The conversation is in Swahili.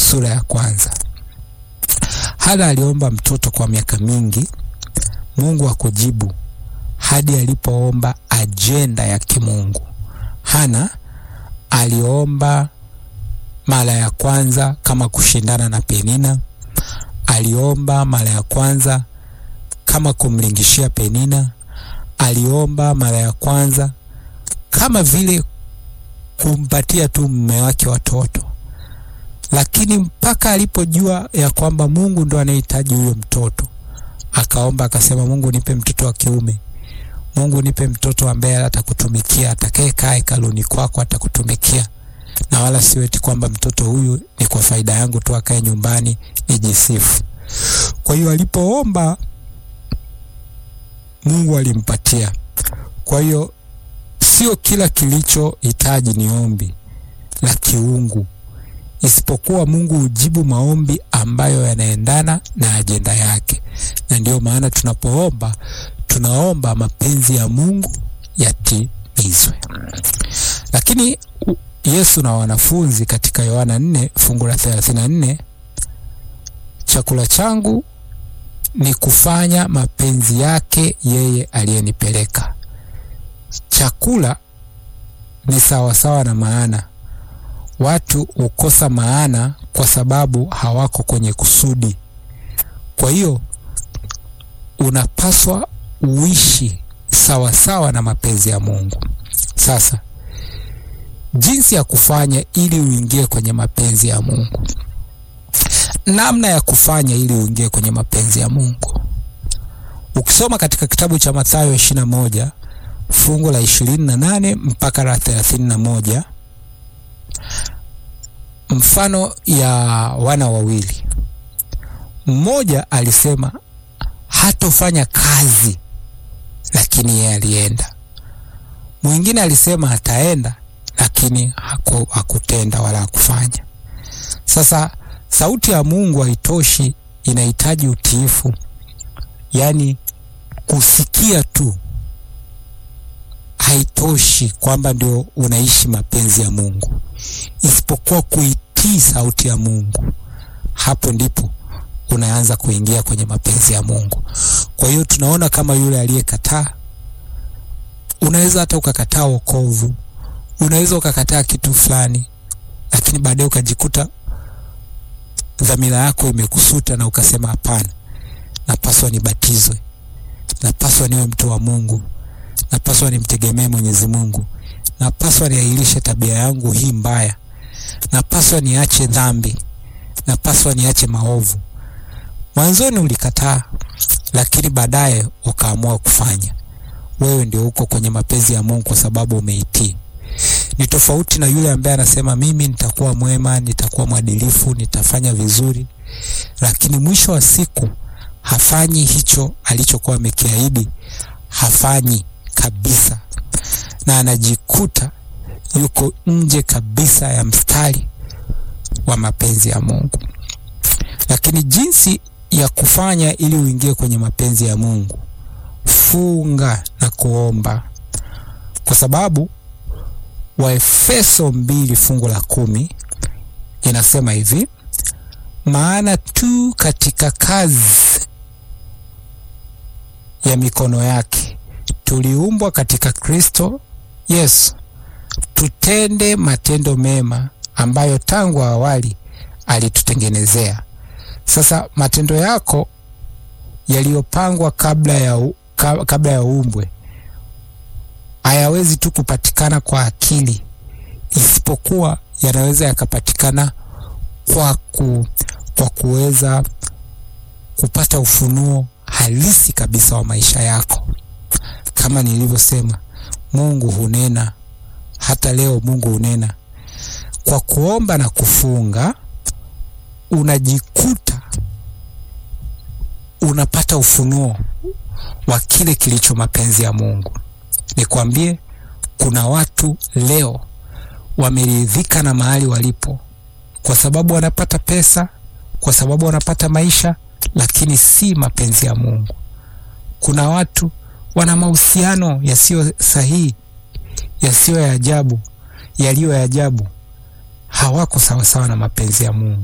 sura ya kwanza. Hana aliomba mtoto kwa miaka mingi, Mungu hakujibu hadi alipoomba ajenda ya kimungu. Hana aliomba mara ya kwanza kama kushindana na Penina, aliomba mara ya kwanza kama kumlingishia Penina, aliomba mara ya kwanza kama vile kumpatia tu mume wake watoto, lakini mpaka alipojua ya kwamba Mungu ndo anayehitaji huyo mtoto, akaomba akasema, Mungu nipe mtoto wa kiume, Mungu nipe mtoto ambaye atakutumikia, atakaye kaa hekaluni kwako, atakutumikia na wala sio eti kwamba mtoto huyu ni kwa faida yangu tu, akae nyumbani nijisifu. Kwa hiyo alipoomba Mungu alimpatia. Kwa hiyo sio kila kilichohitaji ni ombi la kiungu, isipokuwa Mungu hujibu maombi ambayo yanaendana na ajenda yake, na ndiyo maana tunapoomba tunaomba mapenzi ya Mungu yatimizwe. Lakini Yesu na wanafunzi katika Yohana 4 fungu la 34, chakula changu ni kufanya mapenzi yake yeye aliyenipeleka. Chakula ni sawasawa na maana. Watu hukosa maana kwa sababu hawako kwenye kusudi. Kwa hiyo unapaswa uishi sawasawa na mapenzi ya Mungu. Sasa jinsi ya kufanya ili uingie kwenye mapenzi ya Mungu, namna ya kufanya ili uingie kwenye mapenzi ya Mungu, ukisoma katika kitabu cha Mathayo ishirini na moja fungu la ishirini na nane mpaka la thelathini na moja mfano ya wana wawili, mmoja alisema hatofanya kazi, lakini yeye alienda. Mwingine alisema ataenda lakini haku, hakutenda wala hakufanya. Sasa sauti ya Mungu haitoshi, inahitaji utiifu, yaani kusikia tu haitoshi kwamba ndio unaishi mapenzi ya Mungu, isipokuwa kuitii sauti ya Mungu. Hapo ndipo unaanza kuingia kwenye mapenzi ya Mungu. Kwa hiyo tunaona kama yule aliyekataa, unaweza hata ukakataa wokovu unaweza ukakataa kitu fulani, lakini baadaye ukajikuta dhamira yako imekusuta na ukasema, hapana, napaswa nibatizwe, napaswa niwe mtu wa Mungu, napaswa nimtegemee Mwenyezi Mungu, napaswa niahirishe tabia yangu hii mbaya, napaswa niache dhambi, napaswa niache maovu. Mwanzoni ulikataa, lakini baadaye ukaamua kufanya. Wewe ndio uko kwenye mapenzi ya Mungu kwa sababu umeitii. Ni tofauti na yule ambaye anasema mimi nitakuwa mwema, nitakuwa mwadilifu, nitafanya vizuri, lakini mwisho wa siku hafanyi hicho alichokuwa amekiahidi, hafanyi kabisa, na anajikuta yuko nje kabisa ya mstari wa mapenzi ya Mungu. Lakini jinsi ya kufanya ili uingie kwenye mapenzi ya Mungu, funga na kuomba, kwa sababu Waefeso mbili fungu la kumi inasema hivi: maana tu katika kazi ya mikono yake tuliumbwa katika Kristo Yesu tutende matendo mema ambayo tangu awali alitutengenezea. Sasa matendo yako yaliyopangwa kabla ya, kabla ya uumbwe hayawezi tu kupatikana kwa akili, isipokuwa yanaweza yakapatikana kwa, ku, kwa kuweza kupata ufunuo halisi kabisa wa maisha yako. Kama nilivyosema, Mungu hunena hata leo. Mungu hunena kwa kuomba na kufunga, unajikuta unapata ufunuo wa kile kilicho mapenzi ya Mungu. Nikwambie, kuna watu leo wameridhika na mahali walipo, kwa sababu wanapata pesa, kwa sababu wanapata maisha, lakini si mapenzi ya Mungu. Kuna watu wana mahusiano yasiyo sahihi, yasiyo ya ajabu, yaliyo ya ajabu, hawako sawasawa na mapenzi ya Mungu.